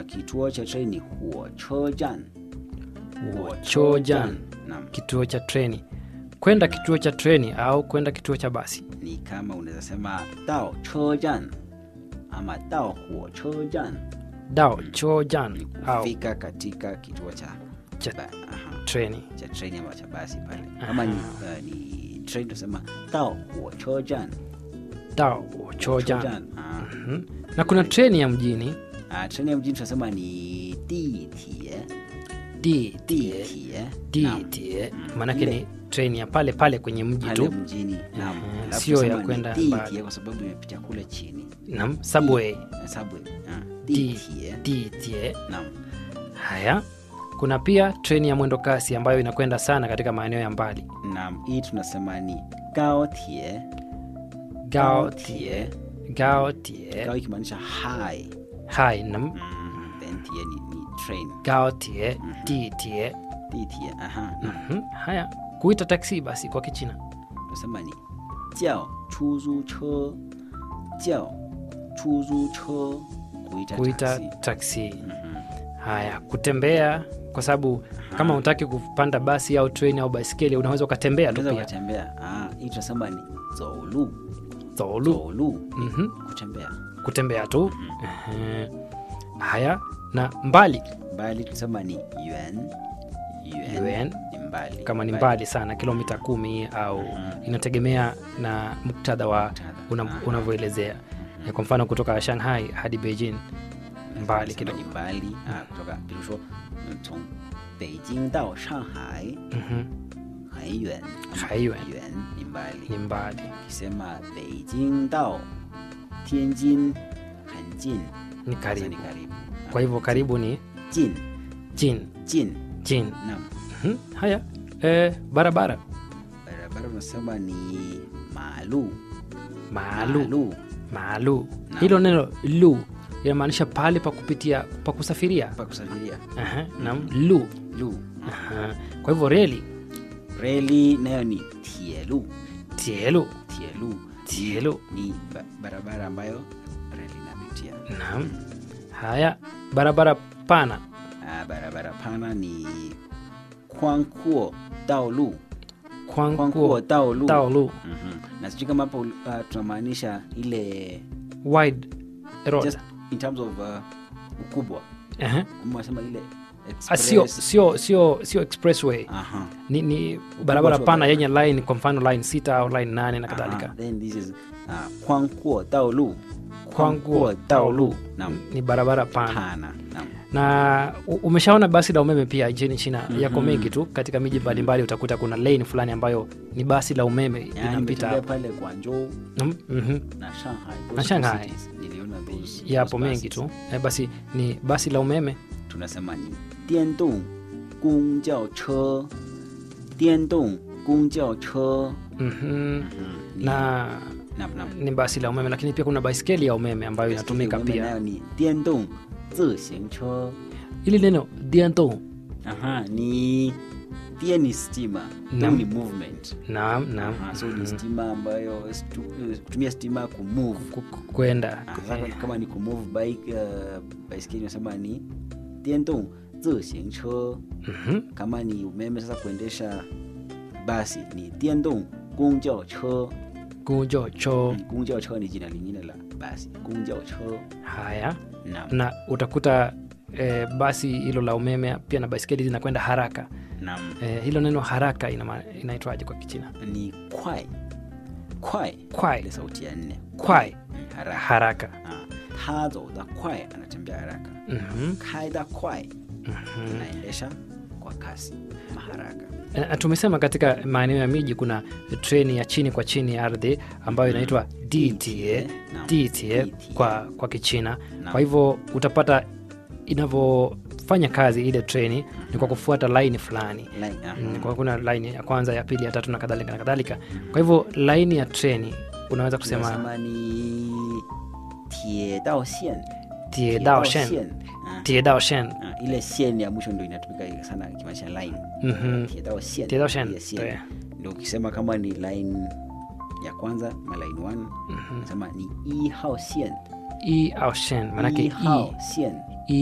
kituo cha treni ni huochojan. Huochojan, Naam, kituo cha treni. Kwenda kituo cha treni au kwenda kituo cha basi. ni kama unaweza sema dao chojan ama dao huochojan, Dao chojan au kufika katika kituo cha Cha- ba- aha, treni. cha treni ama cha basi pale. Kama ni, uh, ni treni tunasema dao huochojan. Dao chojan. Chojan. Ah. Mhm. Na kuna treni ya mjini Ah, treni ya mjini tunasema ni ditie. DTA. Ditie. Naam. DTA Mm. maanake Ile- ni treni ya pale pale kwenye mji pale tu mjini. Naam. Mhm. Alafu Sio ya tunasema ni kwenda ditie mbali. kwa sababu imepitia kule chini. nam subway Eh, Subway. Ah, D- ditie. DTA. Naam. Haya, kuna pia treni ya mwendo kasi ambayo inakwenda sana katika maeneo ya mbali. Naam, hii tunasema ni gaotie. Gaotie, Gaotie, Gao ikimaanisha high. hai nam Mm, then tie ni, ni train. Gaotie, DTA. Ditie. Aha. Naam. Mhm. Haya, kuita taksi basi kwa Kichina Tunasema ni jiao chuzu cho. Jiao chuzu cho. Kuita, kuita taxi. taksi. Mhm. Haya, kutembea kwa sababu kama unataki kupanda basi au treni au baiskeli unaweza ukatembea tu Unaweza pia. ukatembea. Ah, hii tunasema ni zolu. Zolu. Zolu. ni Mhm. Kutembea. Kutembea tu. Ehe. Haya, na mbali Mbali tunasema ni yuan. Yuan. Yuan. Ni mbali. kama ni mbali sana kilomita kumi au inategemea na muktadha wa Muktadha. una- Aha. unavyoelezea Eh, kwa mfano kutoka shanghai hadi beijing mbali Tunasema kidogo ni mbali. Ah, kutoka 比如说嗯从北京到上海 Mhm. 很远。 很远远 ni mbali. ni mbali Ukisema 北京到天津很近。 ni Sasa karibu ni karibu. kwa hivyo karibu ni 近 jin 近 jin Naam. Mhm. haya eh, barabara Barabara unasema ni malu. maalu maalu hilo neno lu inamaanisha pahali pa kupitia pa kusafiria Pa kusafiria. Aha, naam lu Lu. Aha. kwa hivyo reli Reli nayo ni tielu. tielu Tielu. tielu Ni ba barabara ambayo reli inapitia. naam haya barabara pana Ah, barabara pana ni 宽阔道路。宽阔 kwanguo 道路。 taolu Mhm. Na sijui kama hapo uh, tunamaanisha ile wide road just in terms of uh, ukubwa Aha. ama wasema ile Ah, sio express. sio sio sio expressway Aha. ni, ni barabara tu wa pana barabara. yenye line kwa mfano line sita au line nane na kadhalika Aha. Then this is uh, 宽阔道路。 Kwanguo taolu Naam. ni barabara pana Pana. Naam. na u- umeshaona basi la umeme pia nchini china yako Mhm. mengi tu katika miji mbalimbali utakuta kuna lane fulani ambayo ni basi la umeme Yani inapita nimetembea hapo. pale Guangzhou Mm, mhm. na Shanghai. those Na two Shanghai. cities. Niliona those, yapo those mengi buses. tu eh, basi ni basi la umeme tunasema ni 电动公交车电动公交车 mhm. Ni- na Naam, naam. ni basi la umeme lakini pia kuna baiskeli ya umeme ambayo inatumika Umeme pia nayo ni 电动自行车 ili neno dianto Aha, ni pia ni stima Naam. Naam. ni movement naam naam Aha, so ni stima ambayo stu- kutumia stima kumove Ku- ku- kwenda Ah, sasa kama ni kumove bike uh, baiskeli unasema ni 电动自行车 Mhm. kama ni umeme sasa kuendesha basi ni 电动公交车 kujo cho 公交车 ni jina lingine la basi 公交车 haya naam na utakuta eh, basi hilo la umeme pia na baiskeli zinakwenda haraka naam eh, hilo neno haraka inama- inaitwaje kwa kichina ni kwai kwai kwai ile sauti ya nne kwai Mm, haraka haraka Ah, 他走得快 anatembea haraka Mhm, 开得快 mhm. inaendesha kwa kasi maharaka Eh, tumesema katika maeneo ya miji kuna treni ya chini kwa chini ya ardhi ambayo inaitwa DTA, Naam. DTA DTA. kwa, kwa Kichina. Naam. Kwa hivyo utapata inavyofanya kazi ile treni ni kwa kufuata laini fulani. Line, aha. Mm, Kwa kuna laini ya kwanza, ya pili, ya tatu na kadhalika na kadhalika. Kwa hivyo laini ya treni unaweza kusema Tunasema ni 铁道线 tie dao shen, 线啊 tie dao shen. Ah, ile shen ya mwisho ndo inatumika sana ikimaanisha line Mhm. 铁道线铁道线 ile shen. 对 ndio ukisema kama ni line ya kwanza ma line 1 nasema ni 一号线 i au shen, maanake 一号 i 线